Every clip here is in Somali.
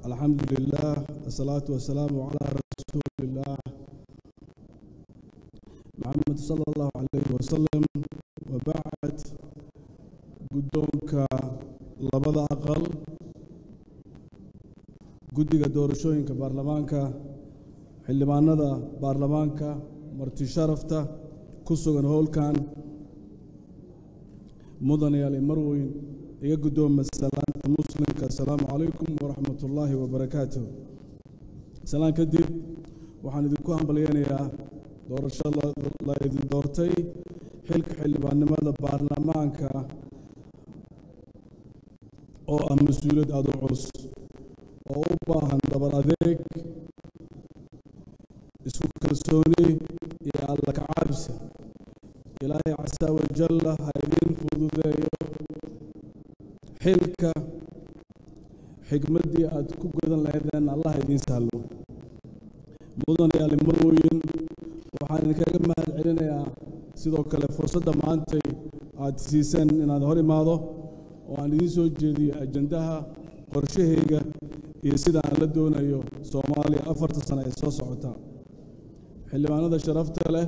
الحمد لله الصلاة والسلام على رسول الله محمد صلى الله عليه وسلم وبعد قدومك لبدا أقل guddiga doorashooyinka baarlamaanka xildhibaanada baarlamaanka marti sharafta ku sugan howlkan mudanayaal marweyn iga guddooma salaanta muslimka assalaamu calaykum waraxmat ullaahi wabarakaatuh salaan kadib waxaan idinku hambalyeynayaa doorasho la idin doortay xilka xildhibaannimada baarlamaanka oo ah mas-uuliyad aada u culus oo u baahan dabar adeeg isku kalsooni iyo alla kacabsi ilaahay casaa wajalla ha idiin fududeeyo xilka xigmaddii aad ku godan lahaydeen allah idiin sahlo mudanayaali marweyn waxaan idinkaga mahad celinayaa sidoo kale fursadda maantay aad siiseen inaad hor imaado oo aan idiin soo jeediyo ajandaha qorshahayga iyo sida aan la doonayo soomaaliya afarta sano ee soo socota xildhibaanada sharafta leh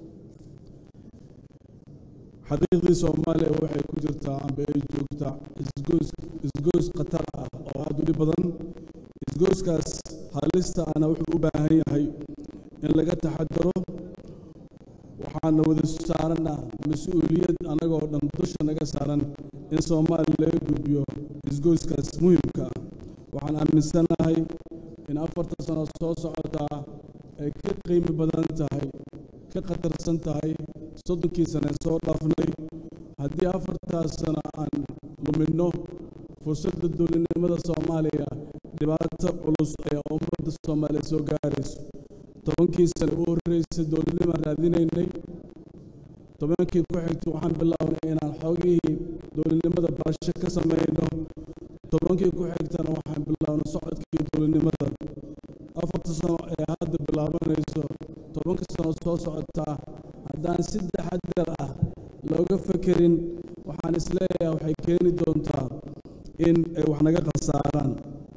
xaqiiqdii soomaaliya waxay ku jirtaa amba ay joogtaa isgoos isgoos khatar ah oo aada u dhib badan isgooskaas halista ana wuxuu u baahan yahay in laga taxadaro waxaana wada saarana mas-uuliyad annagoo dhan dusha naga saaran in soomaaliya laga gudbiyo isgooskaas muhimka ah waxaan aaminsanahay in afarta sano soo socotaa ay ka qiimi badan tahay ka khatarsan tahay soddonkii sane soo dhaafnay haddii afartaas sano aan luminno fursadda dowladnimada soomaaliya dhibaato culus ayaa ummadda soomaaliya soo gaarayso tobankii sane u horreysay dowladnimaan raadinaynay tobankii ku xigtay waxaan bilownay inaan xoogihii dowladnimada barasho ka samayno tobankii ku xigtana waxaan bilownay socodkii dowladnimada afarta sano ee hadda bilaabanayso tobanka sano soo socotaa haddaan si taxadar ah looga fekerin waxaan isleeyahay waxay keeni doontaa in ay wax naga khasaaraan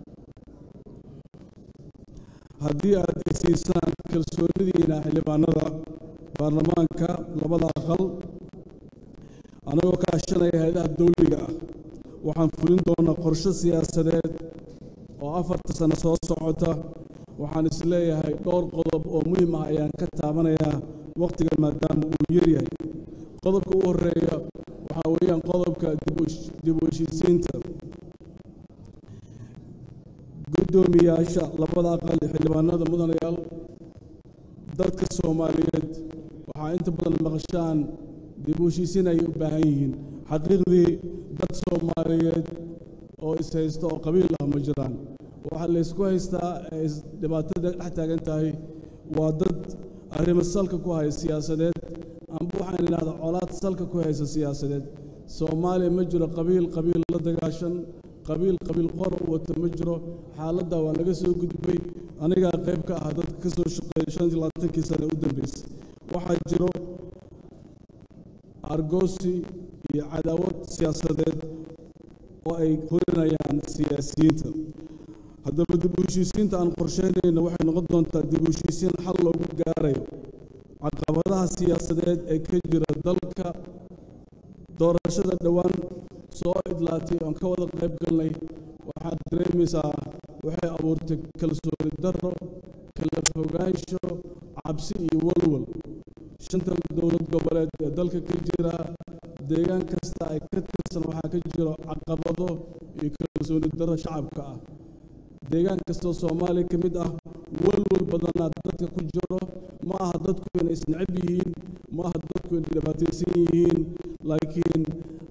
haddii aad isiisaan kalsoonidiina xildhibaanada baarlamaanka labada aqal anagoo kaashanaya hay-adaha dawliga ah waxaan fulin doonaa qorshe siyaasadeed oo afarta sano soo socota waxaan isleeyahay dhowr qodob oo muhiim ah ayaan ka taabanayaa wakhtiga maadaama uu yaryahay qodobka u horreeya waxaa weeyaan qodobka dib u heshiisiinta guddoomiyaasha labada aqal ee xildhibaanada mudanayaal dadka soomaaliyeed waxaa inta badan maqashaan dib u heshiisiin ayay u baahan yihiin xaqiiqdii dad soomaaliyeed oo ishaysta oo qabiil ah ma jiraan waxaa laysku haystaa ee dhibaatada dhex taagan tahay waa dad arrimo salka ku haya siyaasadeed amba waxaan idhahdaa colaad salka ku haysa siyaasadeed soomaaliya ma jiro qabiil qabiil la dagaashan qabiil qabiil qor u wata ma jiro xaaladda waa laga soo gudbay anigaa qayb ka ah dadka ka soo shaqeeya shan iyo labaatankii sane u dambeysay waxaa jiro argoosi iyo cadaawad siyaasadeed oo ay horinayaan siyaasiyiinta haddaba dib u heshiisiinta aan qorsheynayno waxay noqon doontaa dib u heshiisiin xal loogu gaarayo caqabadaha siyaasadeed ee ka jira dalka doorashada dhowaan soo idlaatay oon ka wada qayb galnay waxaad dareemaysaa waxay abuurtay kalsooni darro kala fogaansho cabsi iyo walwal shanta dowlad goboleed ee dalka ka jira deegaan kasta ay ka tirsan waxaa ka jiro caqabado iyo kalsooni darro shacabka ah deegaan kastoo soomaaliya ka mid ah walwal badanaa dadka ku jiro ma aha dadku inay isnecab yihiin ma aha dadku inay dhibaataysan yihiin laakiin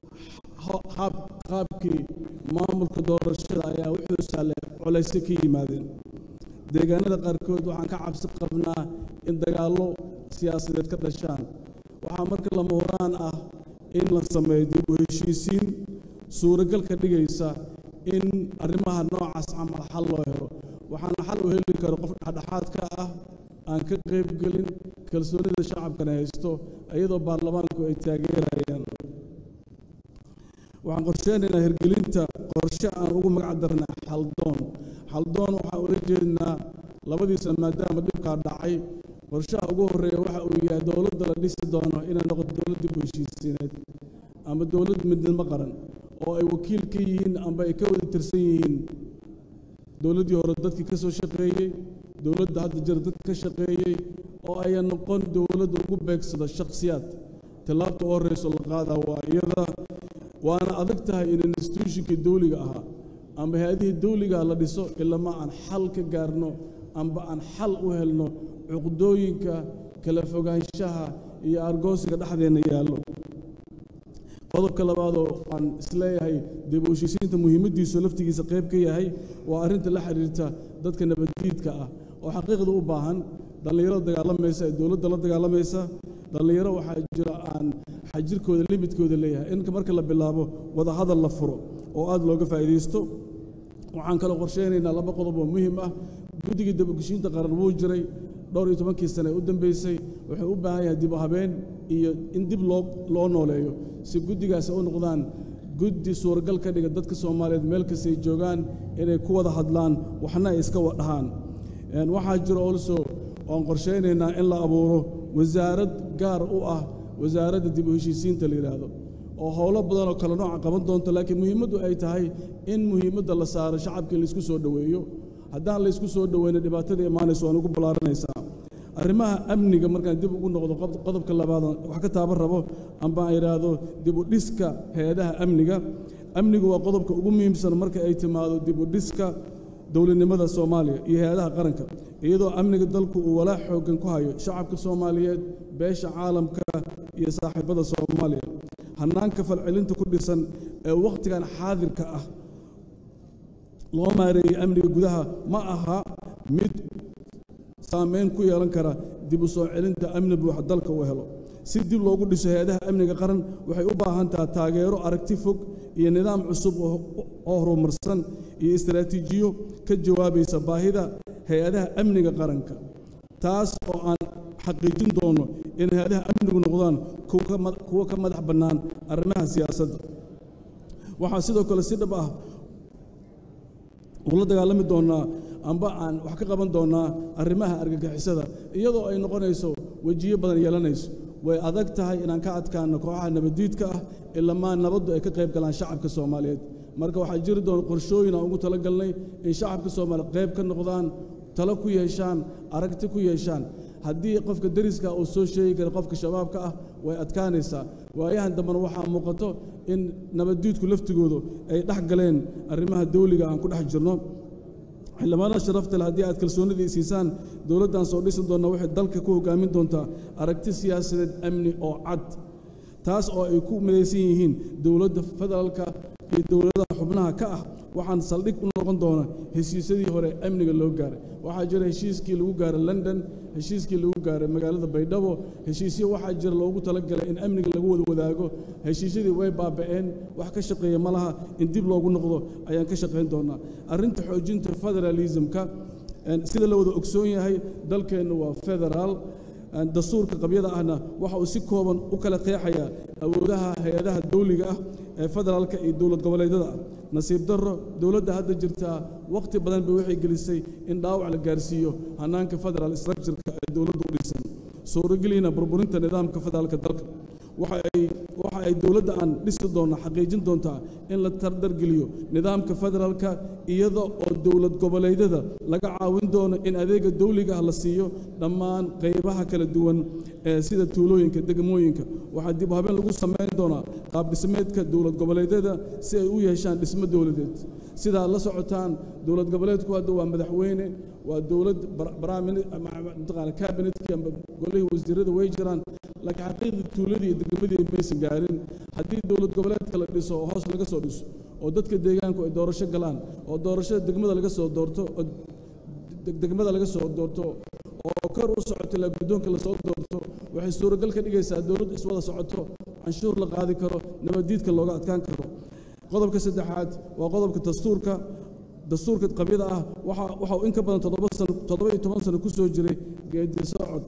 qaabkii maamulka doorashada ayaa wuxuu sahlay colaysyo ka yimaadeen deegaanada qaarkood waxaan ka cabsi qabnaa in dagaallo siyaasadeed ka dhashaan waxaa marka lama horaan ah in la sameeyo dib u heshiisiin suuragal ka dhigaysa in arrimaha noocaas camal xal loo helo waxaana xal u heli karo qof dhexdhexaadka ah aan ka qayb gelin kalsoonida shacabkana haysto iyadoo baarlamaanku ay taageerayaan waxaan qorsheynaynaa hirgelinta qorshe aan ugu magac darnay xaldoon xaldoon waxaan ula jeednaa labadii sano maadaama dhibkaa dhacay qorshaha ugu horreeya waxa uu yahay dowladda la dhisi doono inay noqoto dowlad dib u heshiisiineed ama dowlad midnimo qaran oo ay wakiil ka yihiin amba ay ka wada tirsan yihiin dowladdii hore dadkii ka soo shaqeeyey dowladda hadda jira dadka ka shaqeeyey oo ayan noqon dowladda ugu beegsada shakhsiyaad tallaabta u horreyso la qaadaa waa iyada waana adag tahay in institutionkii dawliga ahaa amba hay-adihii dawligaa la dhiso ilama aan xal ka gaarno amba aan xal u helno cuqdooyinka kala fogaanshaha iyo argoosiga dhexdeenna yaallo qodobka labaadoo aan isleeyahay dib u heshiisiinta muhiimaddiisu laftigiisa qayb ka yahay waa arrinta la xidhiirta dadka nabaddiidka ah oo xaqiiqda u baahan dhallinyaro dagaalamaysa ee dowladda la dagaalamaysa dhallinyaro waxaa jira aan xajirkooda limidkooda leeyahay in marka la bilaabo wadahadal la furo oo aad looga faa'iidaysto waxaan kaloo qorsheynaynaa laba qodob oo muhiim ah guddigii dibugushiinta qaran wuu jiray dhowr iyo tobankii sane u dambeysay wuxuu u baahan yahay dib u habeen iyo in dib loo loo nooleeyo si guddigaasi u noqdaan guddi suuragal ka dhiga dadka soomaaliyeed meel kastay joogaan inay ku wada hadlaan waxna ay iska wadhahaan waxaa jiro also oan qorshaynaynaa in la abuuro wasaarad gaar u ah wasaaradda dib u heshiisiinta la yidhaahdo oo howlo badan oo kale nooca qaban doonto laakiin muhiimaddu ay tahay in muhiimadda la saaro shacabka in laysku soo dhoweeyo haddaan laysku soo dhoweyno dhibaatada imaanayso waan ugu ballaaranaysaa arrimaha amniga markaan dib ugu noqdo qodobka labaad wax ka taaban rabo amba aan idhaahdo dib u dhiska hay-adaha amniga amnigu waa qodobka ugu muhiimsan marka ay timaado dib u dhiska dowladnimada soomaaliya iyo hay-adaha qaranka iyadoo amniga dalku uu walaac xooggan ku hayo shacabka soomaaliyeed beesha caalamka iyo saaxiibada soomaaliya hannaanka falcelinta ku dhisan ee wakhtigan xaadirka ah loo maareeyey amniga gudaha ma aha mid saamayn ku yeelan kara dib u soo celinta amni buuxa dalka uu helo si dib loogu dhiso hay-adaha amniga qaran waxay u baahan taha taageero aragti fog iyo nidaam cusub oo horumarsan iyo istaraatiijiyo ka jawaabaysa baahida hay-adaha amniga qaranka taas oo aan xaqiijin doono in hay-adaha amnigu noqdaan kuwo ka madax bannaan arrimaha siyaasadda waxaa sidoo kale si dhab ah ula dagaalami doonnaa amba aan wax ka qaban doonnaa arrimaha argagixisada iyadoo ay noqonayso wejiyo badan yeelanayso way adag tahay inaan ka adkaanno kooxaha nabaddiidka ah ilamaa nabaddu ay ka qayb galaan shacabka soomaaliyeed marka waxaa jiri doona qorshooyin aan ugu tala galnay in shacabka soomaaliyeed qayb ka noqdaan talo ku yeeshaan aragti ku yeeshaan haddii qofka deriska uu soo sheegi kara qofka shabaabka ah way adkaanaysaa waayahan dambena waxaa muuqato in nabaddiidku laftigoodu ay dhex galeen arrimaha dawliga aan ku dhex jirno xildhibaanada sharafta leh haddii aad kalsoonidii siisaan dowladdan soo dhisi doonna waxay dalka ku hoggaamin doontaa aragti siyaasadeed amni oo cad taas oo ay ku midaysan yihiin dowladda federaalka iyo dowladaha xubnaha ka ah waxaan saldhig u noqon doona heshiisyadii hore amniga loo gaaray waxaa jira heshiiskii lagu gaaray london heshiiskii lagu gaaray magaalada baydhabo heshiisyo waxaa jira loogu talagalay in amniga lagu wada wadaago heshiisyadii way baaba'een wax ka shaqeeya ma laha in dib loogu noqdo ayaan ka shaqayn doonaa arrinta xoojinta federalismka sida la wada ogsoon yahay dalkeennu waa federaal dastuurka qabyada ahna waxa uu si kooban u kala qeexayaa awoodaha hay-adaha dawliga ah ee federaalka iyo dowlad goboleedyada ah nasiib darro dowladda hadda jirtaa wakhti badan bay waxay gelisay in dhaawac la gaarsiiyo hannaanka federal structureka ee dowladdu u dhisan suurogelina burburinta nidaamka federaalka dalka waxa ay dowladda aan dhisi doonna xaqiijin doontaa in la tardargeliyo nidaamka federaalka iyada oo dowlad goboleedyada laga caawin doono in adeega dawliga ah la siiyo dhammaan qaybaha kala duwan ee sida tuulooyinka degmooyinka waxaa dib u habeen lagu samayn doonaa qaab dhismeedka dowlad goboleedyada si ay u yeeshaan dhismo dowladeed sidaa la socotaan dowlad goboleedku hadda waa madaxweyne waa dowlad mataqaana kabinetkii amba golihii wasiirada way jiraan laakiin xaqiiqdii tuuladii iyo degmadii maysan gaarin haddii dowlad goboleedka la dhiso oo hoos laga soo dhiso oo dadka deegaanku ay doorasho galaan oo doorashada degmada laga soo doorto oo degmada laga soo doorto oo kor u socoto ilaa guddoonka lasoo doorto waxay suuragal ka dhigaysaa dowladdu iswada socoto canshuur la qaadi karo nabaddiidka looga adkaan karo qodobka saddexaad waa qodobka dastuurka dastuurka qabyada ah waxa uu in ka badan toddoba sano toddoba iyo toban sano ku soo jiray geedi socod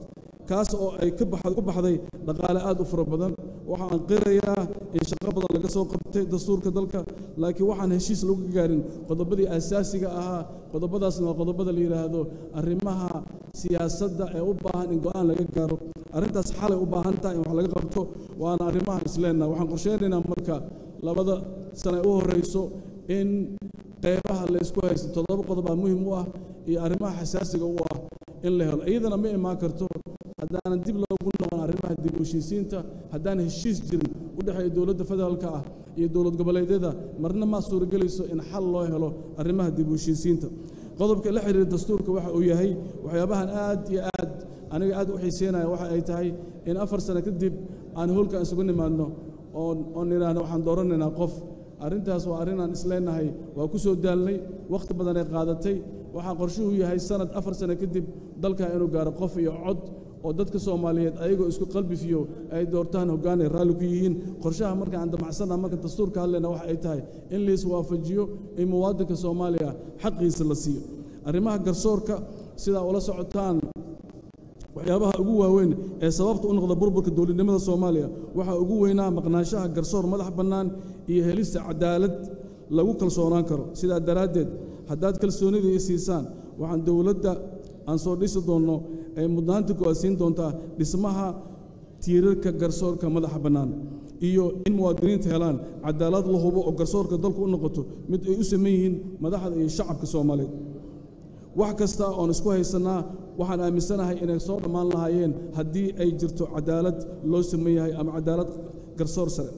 kaas oo ay ka baxday dhaqaale aad u fara badan waxaan qirayaa in shaqo badan laga soo qabtay dastuurka dalka laakiin waxaan heshiis lagu gaarin qodobadii asaasiga ahaa qodobadaasna waa qodobada la yidhaahdo arrimaha siyaasadda ee u baahan in go'aan laga gaaro arrintaas xalay u baahan tahay in wax laga qabto waana arrimahan isleenna waxaan qorsheynaynaa marka labada sane u horrayso in qaybaha laysku haysto toddoba qodob aa muhim u ah iyo arrimaha xasaasiga u ah in la helo iyadana ma imaan karto haddaanan dib loogu noqon arrimaha dib u heshiisiinta haddaan heshiis jirin u dhexeeya dowladda federaalka ah iyo dowlad goboleedyada marna ma suuragelayso in xal loo helo arrimaha dib u heshiisiinta qodobka la xiriira dastuurka waxa uu yahay waxyaabahan aad iyo aad aniga aad u xiiseynaya waxa ay tahay in afar sano kadib aan howlkan isugu nimaadno oon oon idhaahno waxaan dooranaynaa qof arrintaas waa arrin aan isleenahay waa ku soo daalnay wakhti badan ay qaadatay waxaa qorshuhu yahay sanad afar sano kadib dalka inuu gaaro qof iyo cod oo dadka soomaaliyeed ayagoo isku qalbifiyo ay doortaan hoggaan ay raalli ku yihiin qorshaha marka aan damacsana marka dastuurka hadlayna waxa ay tahay in lais waafajiyo in muwaadinka soomaaliya xaqiisa la siiyo arrimaha garsoorka sidaa ula socotaan waxyaabaha ugu waaweyn ee sababta u noqda burburka dowladnimada soomaaliya waxaa ugu weynaa maqnaanshaha garsoor madax bannaan iyo helista cadaalad lagu kalsoonaan karo sidaa daraaddeed haddaad kalsoonida ii siisaan waxaan dowladda aan soo dhisi doonno ay mudnaanta ku siin doontaa dhismaha tiirarka garsoorka madaxa bannaan iyo in muwaadiniinta helaan cadaalad la hubo oo garsoorka dalku u noqoto mid ay u saman yihiin madaxda iyo shacabka soomaaliyeed wax kasta oon isku haysannaa waxaan aaminsanahay inay soo dhammaan lahaayeen haddii ay jirto cadaalad loo saman yahay ama cadaalad garsoor sare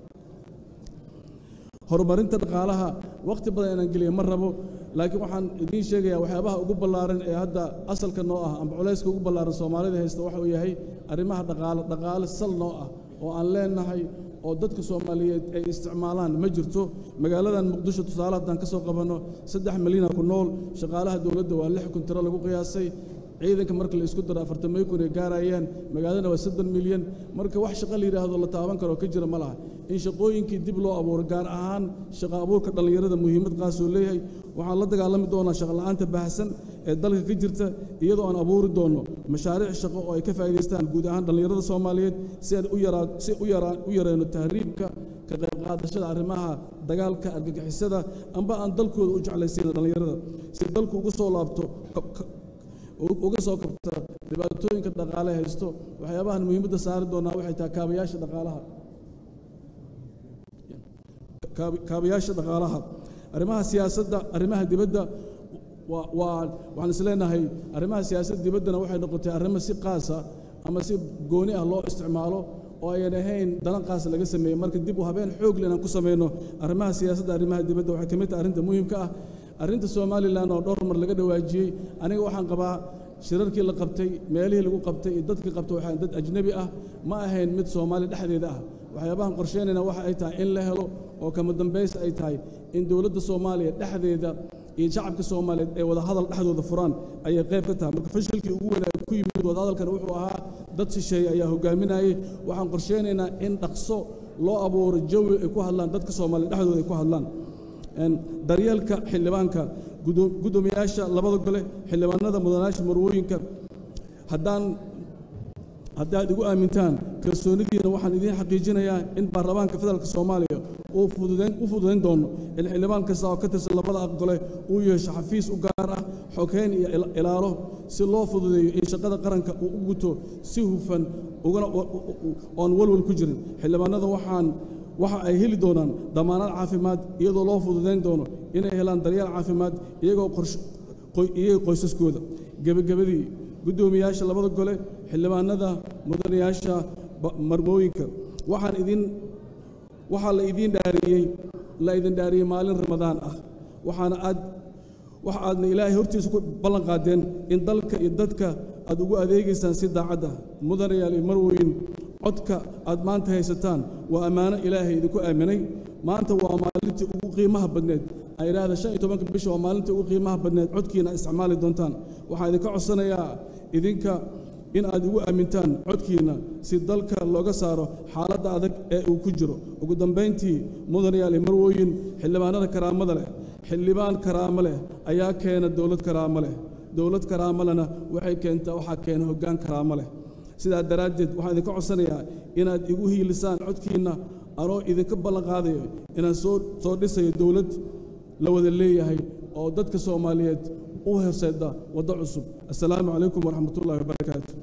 horumarinta dhaqaalaha wakhti badan inaan geliya ma rabo laakiin waxaan idiin sheegayaa waxyaabaha ugu ballaaran ee hadda asalka noo ah amba culayska ugu ballaaran soomaalida haysta waxa uu yahay arrimaha dhaqaale dhaqaale sal noo ah oo aan leenahay oo dadka soomaaliyeed ay isticmaalaan ma jirto magaaladan muqdisho tusaale haddaan ka soo qabanno saddex milyana ku nool shaqaalaha dowladda waa lix kun tiro lagu qiyaasay ciidanka marka la isku daro afartamay kun ay gaarayaan magaaladana waa soddon milyan marka wax shaqo la yidhaahdo la taaban karo ka jira ma laha in shaqooyinkii dib loo abuuro gaar ahaan shaqo abuurka dhallinyarada muhiimad qaasoo leeyahay waxaan la dagaalami doonaa shaqola'aanta baahsan ee dalka ka jirta iyadoo aan abuuri doonno mashaariic shaqo oo ay ka faa'iidaystaan guud ahaan dhallinyarada soomaaliyeed si aan u yaraa si u yaraa u yareyno tahriibka ka qayb qaadashada arrimaha dagaalka argagixisada amba aan dalkooda u jeclaysiino dhallinyarada si dalku ugu soo laabto uga soo kabta dhibaatooyinka dhaqaale haysto waxyaabahan muhiimadda saari doonaa waxay tahay kaabayaasha dhaqaalaha kaabayaasha dhaqaalaha arrimaha siyaasadda arrimaha dibadda waa waxaan is leenahay arrimaha siyaasadda dibaddana waxay noqotay arrimo si qaasa ama si gooni ah loo isticmaalo oo ayan ahayn dalan qaas laga sameeyey marka dib u habeen xoog le inaan ku samayno arrimaha siyaasadda arrimaha dibadda waxay ka mid tahay arrinta muhiimka ah arrinta somalilan oo dhowr mar laga dhawaajiyey aniga waxaan qabaa shirarkii la qabtay meelihii lagu qabtay iyo dadkii qabtay waxaa dad ajnebi ah ma ahayn mid soomaali dhexdeeda ah waxyaabahan qorsheynayna waxa ay tahay in la helo oo kama dambays ay tahay in dowladda soomaaliya dhexdeeda iyo shacabka soomaaliyeed ay wada hadal dhexdooda furaan ayay qayb ka tahay marka fashilkii ugu weynaa ku yimid wadahadalkan wuxuu ahaa dad shisheeye ayaa hogaaminayay waxaan qorsheynaynaa in dhaqso loo abuuro jawi ay ku hadlaan dadka soomaaliya dhexdooda ay ku hadlaan daryeelka xildhibaanka guddoomiyaasha labada gole xildhibaanada mudanayaasha marwooyinka haddaan haddaad igu aamintaan kalsoonidiina waxaan idiin xaqiijinayaa in baarlamaanka federaalka soomaaliya uu fududayn u fududayn doono in xildhibaan kasta oo ka tirsan labada aqgole uu yeesho xafiis u gaar ah xogeyn iyo ilaalo si loo fududeeyo in shaqada qaranka uu u guto si hufan ugana oon walwal ku jirin xildhibaanada waxaan waxa ay heli doonaan damaanad caafimaad iyadoo loo fududayn doono inay helaan daryeel caafimaad iyagoo iyaga qoysaskooda gebagabadii guddoomiyaasha labada gole xildhibaanada mudanayaasha marmooyinka waxaan idin waxaa la idiin dhaariyey la idin dhaariyey maalin ramadaan ah waxaana aad waxa aadna ilaahay hortiisa ku ballan qaadeen in dalka iyo dadka aad ugu adeegaysaan si daacadda mudanayaal iyo marwooyin codka aad maanta haysataan waa ammaano ilaahay idinku aaminay maanta waa maalintii ugu qiimaha badneed aan idhaahda shan iyo tobanka bisha waa maalintii ugu qiimaha badneed codkiina isticmaali doontaan waxaan idinka codsanayaa idinka in aad igu aamintaan codkiina si dalka looga saaro xaaladda adag ee uu ku jiro ugu dambayntii mudanayaal iyo marwooyin xildhibaanada karaamada leh xildhibaan karaamo leh ayaa keena dowlad karaamo leh dowlad karaamo lehna waxay keentaa waxaa keena hoggaan karaamo leh sidaa daraaddeed waxaan idinka codsanayaa inaad igu hiilisaan codkiinna anoo idinka ballan qaadayo inaan soo soo dhisayo dowlad la wada leeyahay oo dadka soomaaliyeed u horseeda waddo cusub assalaamu calaykum waraxmatullahi wabarakaatu